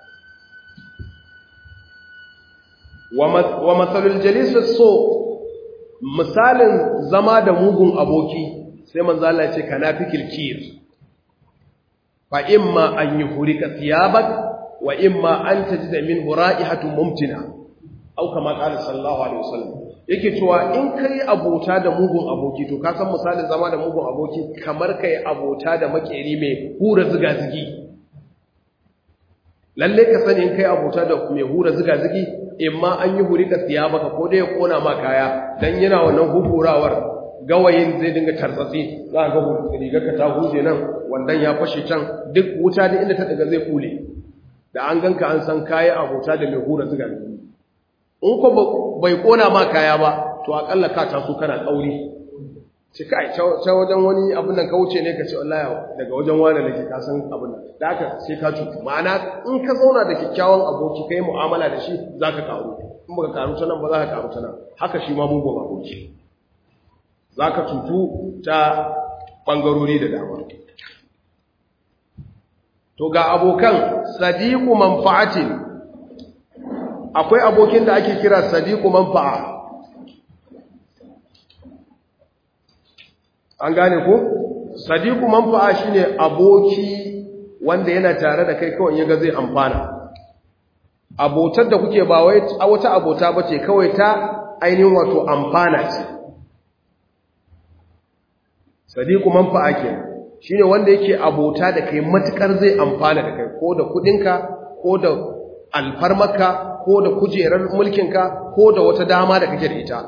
wa matsalul jalisar so misalin zama da mugun aboki sai manzala ce ka na fi kilkir fa imma an yi hurika thiyabak wa imma an tajida min hura'ihatun mumtina au kama qala sallallahu alaihi wasallam yake cewa in kai abota da mugun aboki to ka san misalin zama da mugun aboki kamar kai abota da makeri mai hura ziga zigi lalle ka sani in kai abota da mai hura ziga zigi imma an yi hurika thiyabaka ko dai ya kona ma kaya dan yana wannan hukurawar gawayin zai dinga tartsatsi za a ga rigar ka ta huje nan wandan ya fashe can duk wuta da inda ta daga zai kule da an ganka an san kayi abota da mai hura ziga in ko bai kona ma kaya ba to akalla ka taso kana tsauri ci kai ta wajen wani abin nan ka wuce ne ka ce wallahi daga wajen wani nake ka san abin nan da haka sai ka cutu ma'ana in ka zauna da kyakkyawan aboki kai mu'amala da shi zaka karu in baka karu ta nan ba za ka karu ta nan haka shi ma mugun aboki za ka cutu ta ɓangarori da dama. To ga abokan sadiku manfa'atin akwai abokin da ake kira sadiku manfa'a. An gane ko? Sadiku manfa'a shine aboki wanda yana tare da kai kawai yaga zai amfana. Abotar da kuke ba wai wata abota bace kawai ta ainihin wato amfana ce. sadiku manfa'a ke shine wanda yake abota da kai matukar zai amfana da kai ko da kudinka ko da alfarmaka ko da kujerar mulkinka ko da wata dama da kake da ita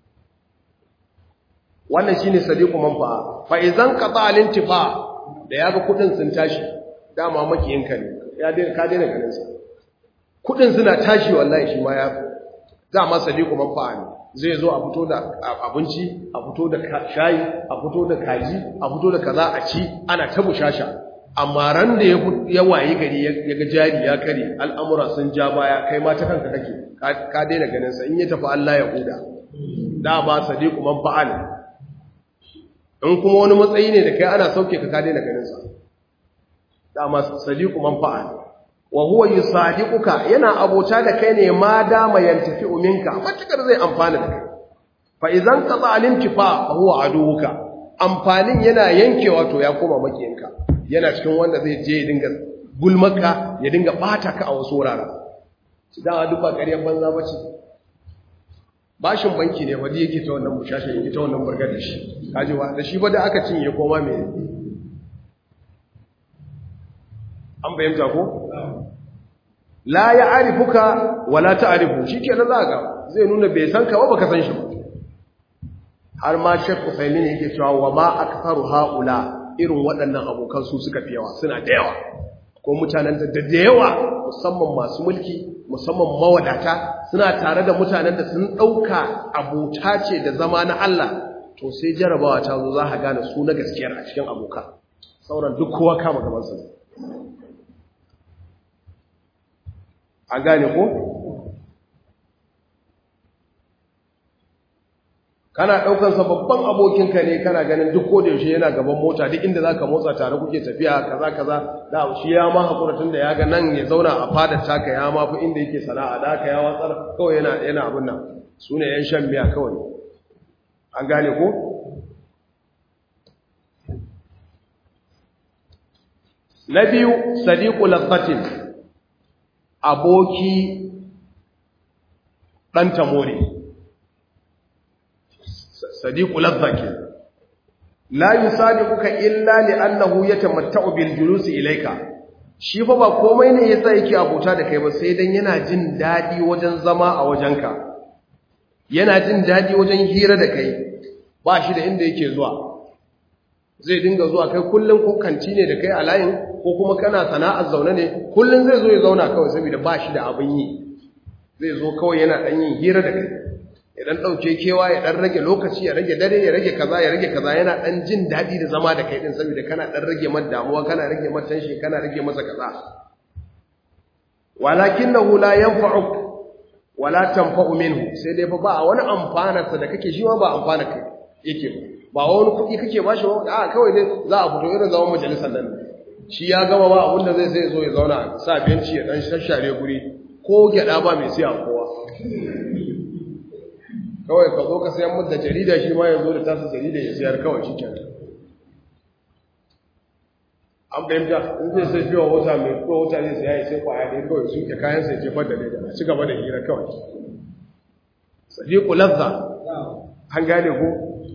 wannan shine sadiku manfa'a fa idan qata al-intifa da yaga kudin sun tashi dama makiyinka ne ya dai ka daina ganin sa kudin suna tashi wallahi shi ma ya dama sadiku manfa'a ne zai zo a fito da abinci a fito da shayi a fito da kaji a fito da kaza a ci ana ta bushasha amma ran da ya wayi gari ya ga jari ya kare al'amura sun ja baya kai ma ta kanka kake ka daina ganin sa in ya tafi Allah ya huda da ba sadiqu man fa'al in kuma wani matsayi ne da kai ana sauke ka ka daina ganin sa da ma sadiqu man fa'al wa huwa yusadiquka yana abota da kai ne ma dama yantafi minka matakar zai amfana da kai fa idan qata al-intifa fa huwa aduwuka amfanin yana yankewa to ya koma makiyinka yana cikin wanda zai je dinga gulmaka ya dinga bata ka a wasu wuraren su dawa duk ba ƙaryar banza ba ce bashin banki ne wadda yake ta wannan bushashe yake ta wannan burgar da shi kajiwa da shi ba da aka cinye koma mai an bayyanta ko la ya arifuka wala ta arifu shi ke na zaga zai nuna bai san ka ba baka san shi ba har ma shek usaimin yake cewa wa ma aktaru haula irin waɗannan abokan su suka fi yawa suna da yawa ko mutanen da da yawa musamman masu mulki musamman mawadata suna tare da mutanen da sun ɗauka abota ce da zama na Allah to sai jarabawa ta zo za ka gane su na gaskiyar a cikin abokan sauran duk kowa kama gabansa ne a gane ko kana ɗaukansa babban abokinka ne kana ganin duk ko da yaushe yana gaban mota duk inda zaka motsa tare kuke tafiya kaza kaza da shi ya ma hakura tun da ya ga nan ya zauna a fadar taka ya ma fi inda yake sana'a da haka ya watsar kawai yana yana abin nan su ne yan shan miya kawai an gane ko na biyu sadiqu lazzatin aboki ɗan tamore sadiqu lazzaki la yusadiquka illa li'annahu yatamatta'u bil julusi ilayka shi fa ba komai ne yasa yake abota da kai ba sai dan yana jin dadi wajen zama a wajenka yana jin dadi wajen hira da kai ba shi da inda yake zuwa zai dinga zuwa kai kullun ko kanti ne da kai a layin ko kuma kana sana'ar zaune ne kullun zai zo ya zauna kawai saboda ba shi da abin yi zai zo kawai yana dan yin hira da kai ya dan dauke kewa ya dan rage lokaci ya rage dare ya rage kaza ya rage kaza yana dan jin dadi da zama da kai din saboda kana dan rage masa damuwa kana rage masa tension kana rage masa kaza walakinahu la yanfa'uk wala tanfa'u minhu sai dai fa ba wani amfana sa da kake shi ma ba amfana kai yake ba wani kuɗi kake ba shi ba a kawai dai za a fito irin zaman majalisar nan shi ya gama ba abinda zai sai zo ya zauna sa benci ya dan shashare guri ko gyada ba mai siya kowa kawai ka zo ka sayan mutu da jarida shi ma ya zo da tasa jarida ya sayar kawai shi ke an fahimta in zai sai fiye wata mai ko wata zai saya ya sai kwaya ne kawai su ke kayan sai jefar da leda ci gaba da hira kawai sadiku lazza an gane ko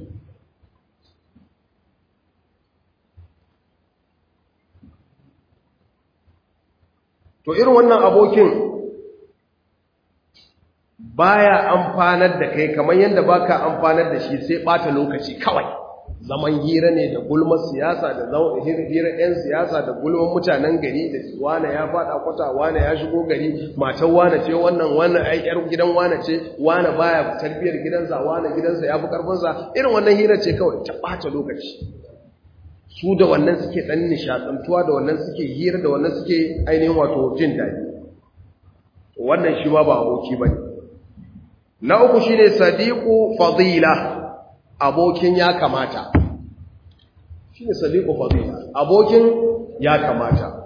to irin wannan abokin baya amfanar da kai kamar yadda baka amfanar da shi sai bata lokaci kawai zaman hira ne da gulmar siyasa da hira yan siyasa da gulmar mutanen gari da wane ya fada kwata wane ya shigo gari matan wane ce wannan wannan ai yar gidan wane ce wane baya tarbiyar gidansa wane gidansa ya fi karfinsa irin wannan hira ce kawai ta bata lokaci su da wannan suke dan nishadantuwa da wannan suke hira da wannan suke ainihin wato jin daɗi wannan shi ma ba aboki bane na uku shine sadiqu fadila abokin ya kamata shine sadiqu fadila abokin ya kamata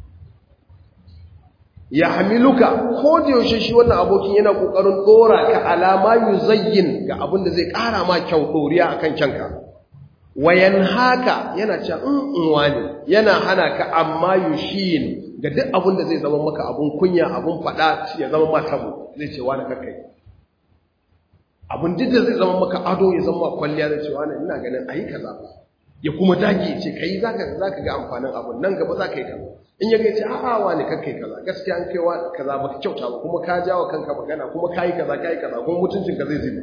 ya hamiluka ko da yaushe shi wannan abokin yana kokarin dora ka alama yuzayyin ga abin da zai kara ma kyau doriya akan kyanka wayan haka yana cewa in wani yana hana ka amma yushin ga duk abin da zai zama maka abun kunya abun fada ya zama ma tabo zai ce wani kakkai abin duk da zai zama maka ado ya zama kwalliya zai ce wani ina ganin ayi kaza ya kuma dage ce kai zaka zaka ga amfanin abun nan gaba zaka yi kaza in ya ga ce a'a wani kakkai kaza gaskiya an kai wa kaza baka kyauta ba kuma ka jawo kanka magana kuma kai kaza kai kaza kuma mutuncin ka zai zube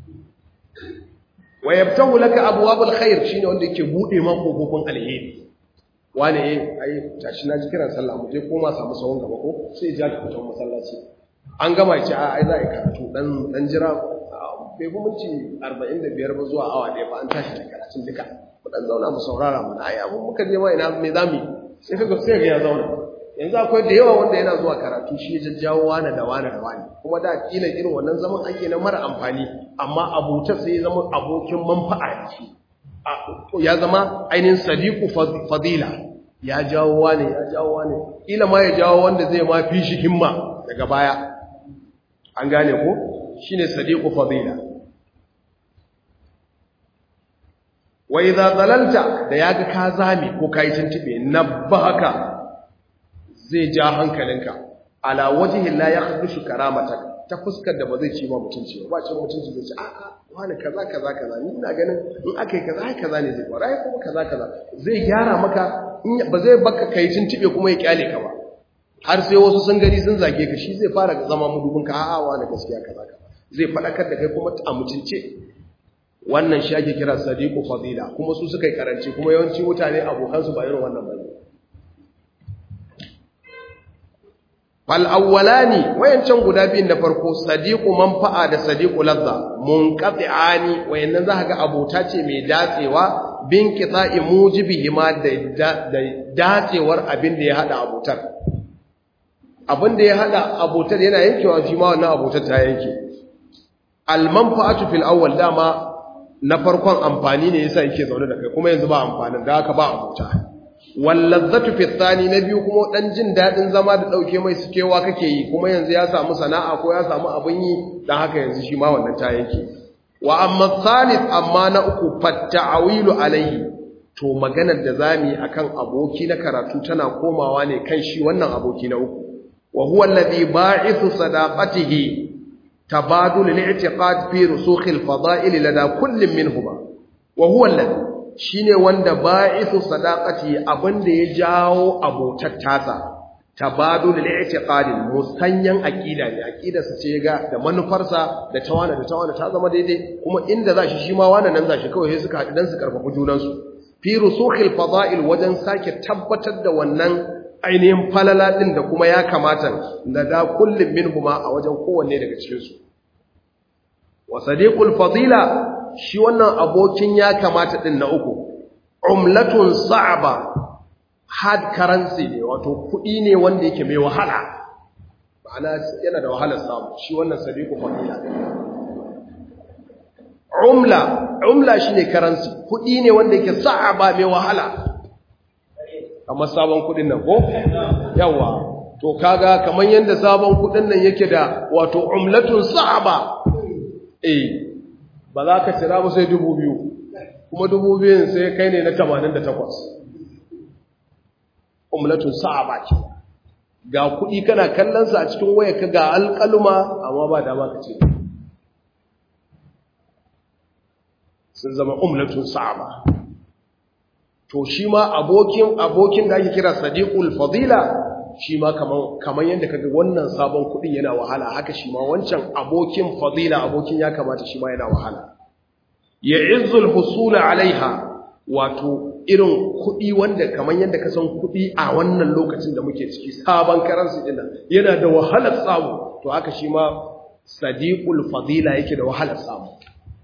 wa yabtahu laka abwabul khair shine wanda yake bude ma kofofin alheri wani eh ai tashi na ji kiran sallah mu je koma samu sawon gaba ko sai ja ki fito masallaci an gama ce a ai za a yi karatu dan dan jira bai fi minti 45 ba zuwa awa ɗaya ba an tashi da karatun duka mu dan zauna mu saurara mu ai abun muka je ma ina me zamu sai kaga sai ga ya zauna yanzu akwai da yawa wanda yana zuwa karatu shi ya jajjawo wani da wani da wani kuma da kila irin wannan zaman ake na mara amfani amma abuta sai ya zama abokin manfa'a ce ya zama ainihin sadiku fadila ya jawo wani ya jawo wani kila ma ya jawo wanda zai ma fi shi himma daga baya an gane ko shine sadiku fadila wa idza dalalta da yaga ka zame ko kai tuntube nabbaka zai ja hankalinka ala wajhi la yakhdushu karamatak ta fuskar da ba zai ci ma mutunci ba ba cin mutunci zai ce a'a wani kaza kaza kaza ni ina ganin in aka yi kaza ai kaza ne zai fara ai kuma kaza kaza zai gyara maka ba zai baka kai tuntube kuma ya kyale ka ba har sai wasu sun gari sun zage ka shi zai fara zama mudubin ka a'a wani gaskiya kaza kaza zai fadakar da kai kuma a mutunce wannan shi ake kira sadiqu fadila kuma su suka yi karanci kuma yawanci mutane abokansu ba irin wannan bane fal awwalani wayancan guda biyun da farko sadiqu manfa'a da sadiqu ladha munqati'ani wayannan za ga abota ce mai datsewa bin qita'i mujibihi ma da datsewar abin da ya hada abotar abin da ya hada abotar yana yankewa shi ma wannan abotar ta yanke al manfa'atu fil awwal dama na farkon amfani ne yasa yake zaune da kai kuma yanzu ba amfanin da haka ba abota wallazzatu fi thani na biyu kuma dan jin dadin zama da dauke mai sukewa kake yi kuma yanzu ya samu sana'a ko ya samu abin yi dan haka yanzu shi ma wannan ta yanke wa amma thalith amma na uku fatta'awilu alayhi to maganar da zamu yi akan aboki na karatu tana komawa ne kan shi wannan aboki na uku wa huwa alladhi ba'ithu sadaqatihi tabadul al-i'tiqad fi rusukh al-fada'il lada kullin minhuma wa huwa alladhi shine wanda ba'ithu sadaqati abinda ya jawo abotar tasa tabadul al-i'tiqad musanyan aqida ne aqida sa ce ga da manufarsa da tawana da tawana ta zama daidai kuma inda zashi shi ma wannan nan zashi kawai sai suka haɗu dan su karfafa junan su fi rusukhil fada'il wajen sake tabbatar da wannan ainihin falala din da kuma ya kamata da da kullum minhuma a wajen kowanne daga cikin su wa sadiqul fadila shi wannan abokin ya kamata din na uku umlatun sa'aba hard currency ne wato kudi ne wanda yake mai wahala ma'ana yana da wahalar samu shi wannan sadiqul fadila umla umla shine currency kudi ne wanda yake sa'aba mai wahala kamar sabon kudin nan ko yawa to kaga kamar yanda sabon kudin nan yake da wato umlatun sa'aba eh ba za ka cira ba sai dubu biyu kuma dubu biyun sai kai ne na tamanin da takwas umlatun sa'aba ce ga kuɗi kana kallonsa a cikin waya ka ga alƙaluma amma ba dama ka ce sun zama umlatun sa'aba to shi ma abokin abokin da ake kira sadiqul fadila shi ma kamar yadda kaga wannan sabon kudin yana wahala haka shi ma wancan abokin fadila abokin ya kamata shi ma yana wahala ya izzul husula alaiha wato irin kudi wanda kamar yadda ka san kudi a wannan lokacin da muke ciki sabon karansu din yana da wahalar samu to haka shi ma sadiqul fadila yake da wahalar samu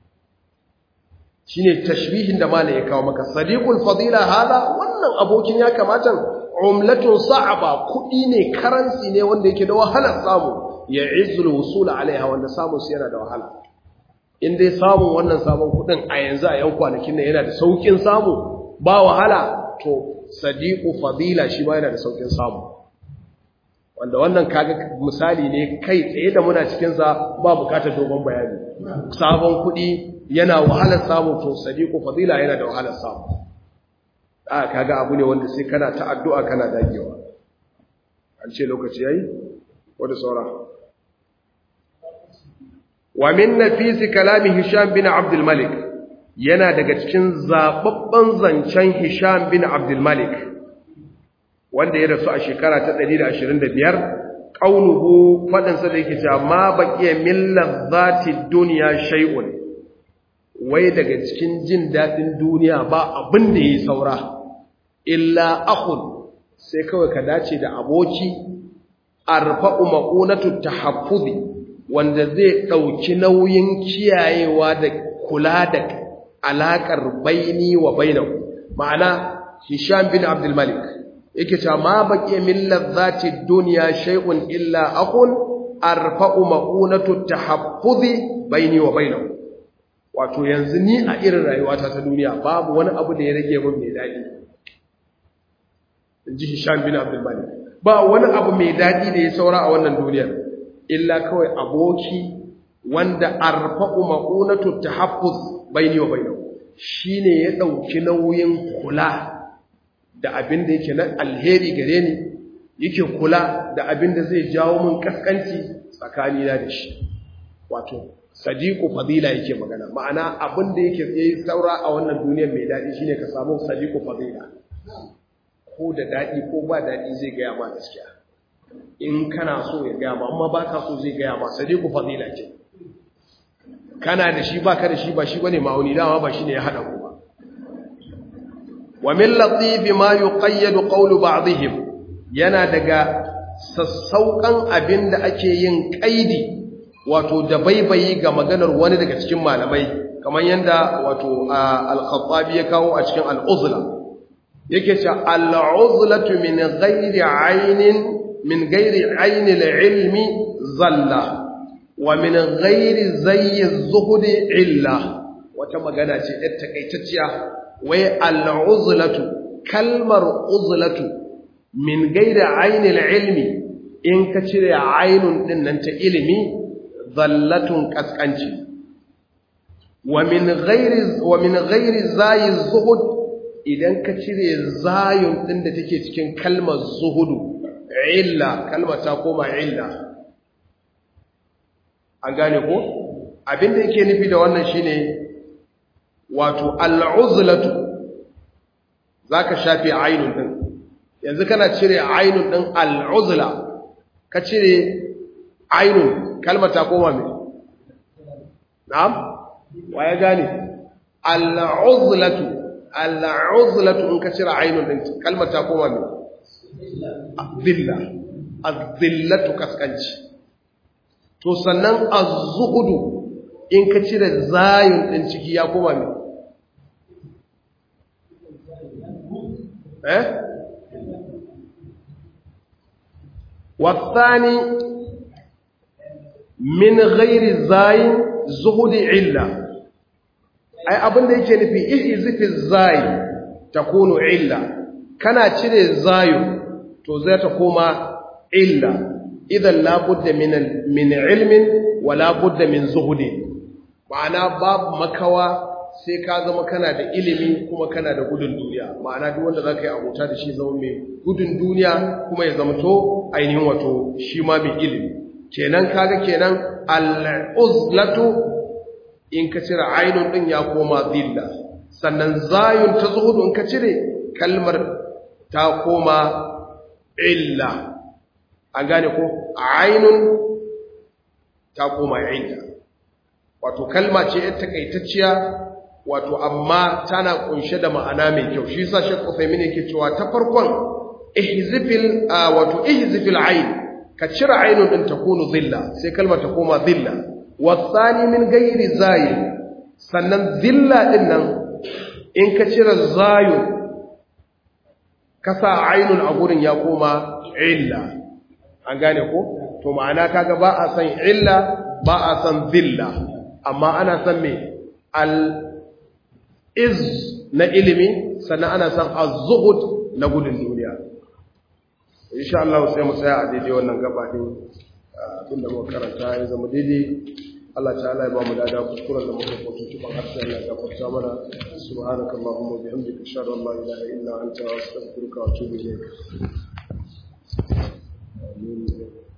shine tashbihin da malai ya kawo maka sadiqul fadila hada wannan abokin ya kamata umlatun sa'aba kudi ne karansi ne wanda yake da wahalar samu ya izzul wusul alaiha wanda samun su yana da wahala in dai samun wannan sabon kudin a yanzu a yan kwanakin nan yana da saukin samu ba wahala to sadiqu fadila shi ma yana da saukin samu wanda wannan kaga misali ne kai tsaye da muna cikin sa ba bukatar dogon bayani sabon kudi yana wahalar samu to sadiqu fadila yana da wahalar samu a kaga abu ne wanda sai kana ta addu'a kana dagewa an ce lokaci yayi wanda saura wa min nafisi kalami hisham bin abdul malik yana daga cikin zababban zancen hisham bin abdul malik wanda ya rasu a shekara ta 125 qauluhu fadin sa da yake cewa ma baqiya min ladzati dunya shay'un wai daga cikin jin dadin duniya ba abin da yayi saura illa akhun sai kawai ka dace da aboki arfa'u maqunatu tahaffuzi wanda zai dauki nauyin kiyayewa da kula da alakar baini wa bainahu ma'ana Hisham bin Abdul Malik yake cewa ma baqiya min ladzati dunya shay'un illa akhun arfa'u maqunatu tahaffuzi baini wa bainahu wato yanzu ni a irin rayuwata ta duniya babu wani abu da ya rage min mai dadi inji Hisham bin Abdul Malik ba wani abu mai dadi da ya saura a wannan duniyar illa kawai aboki wanda arfa'u maqunatu tahaffuz baini wa bainahu shine ya dauki nauyin kula da abin da yake na alheri gare ni yake kula da abin da zai jawo mun kaskanci tsakanina da shi wato sadiqu fadila yake magana ma'ana abin da yake yayi saura a wannan duniyar mai dadi shine ka samu sadiqu fadila ko da dadi ko ba dadi zai ga ma gaskiya in kana so ya ga ma amma baka so zai ga ma sadiqu fadila ce kana da shi baka da shi ba shi bane ma'auni dama ba shine ya hada ku ba wa min latif ma yuqayyad qawlu ba'dihim yana daga sassauƙan abin da ake yin ƙaidi wato da baibayi ga maganar wani daga cikin malamai kamar yadda wato al-khattabi ya kawo a cikin al-uzla yake ce al-uzlatu min ghairi aynin min ghairi ayni al-ilmi zalla wa min ghairi zayyi az-zuhdi illa wata magana ce ɗan takaitacciya wai al-uzlatu kalmar uzlatu min gaida ainil ilmi in ka cire ainun din nan ta ilimi zallatun kaskanci wa min ghairi wa min ghairi zayi zuhud idan ka cire zayun din da take cikin kalmar zuhudu illa kalmar ta koma illa an gane ko abinda yake nufi da wannan shine wato al'uzlatu zaka shafe ainun din yanzu kana cire ainun ɗin al'uzla ka cire ainun kalmar ta koma mai na'am wa ya gane al'uzlatu al'uzlatu in ka cire ainun ɗin kalmar ta koma mai zilla azillatu kaskanci to sannan az-zuhudu in ka cire zayun ɗin ciki ya koma mai eh والثاني من غير زاي زهد إلا أي أبن da yake nufi ihzifi zai takunu illa kana cire zayu to zai ta koma illa idan la budda min min ilmin wa la budda min zuhudi ma'ana babu makawa sai ka zama kana da ilimi kuma kana da gudun duniya ma'ana duk wanda zaka yi abota da shi zama mai gudun duniya kuma ya zama to ainihin wato shi ma mai ilimi kenan kaga kenan al-uzlatu in ka cire ainun din ya koma zilla sannan zayun ta zuhudu in ka cire kalmar ta koma illa an gane ko ainun ta koma illa wato kalma ce ita takaitacciya wato amma tana kunshe da ma'ana mai kyau shi yasa Sheikh Uthaymeen yake cewa ta farkon ihzifil wato ihzifil ayn ka cire aynun din takunu zilla sai kalmar ta koma zilla wasani min ghairi zayi sannan zilla din nan in ka cire zayu kasa aynun a gurin ya koma illa an gane ko to ma'ana kaga ba a san illa ba a san zilla amma ana san me al iz na ilimi sannan ana san az-zuhud na gudun duniya insha Allah sai mu tsaya a daidai wannan gaba din abinda muka karanta ya zama daidai Allah ta'ala ya ba mu dada kuskuren da muka kwato tuban harshen Allah ya gafarta mana subhanaka allahumma wa bihamdika ashhadu an la ilaha illa anta astaghfiruka wa atubu ilayk amin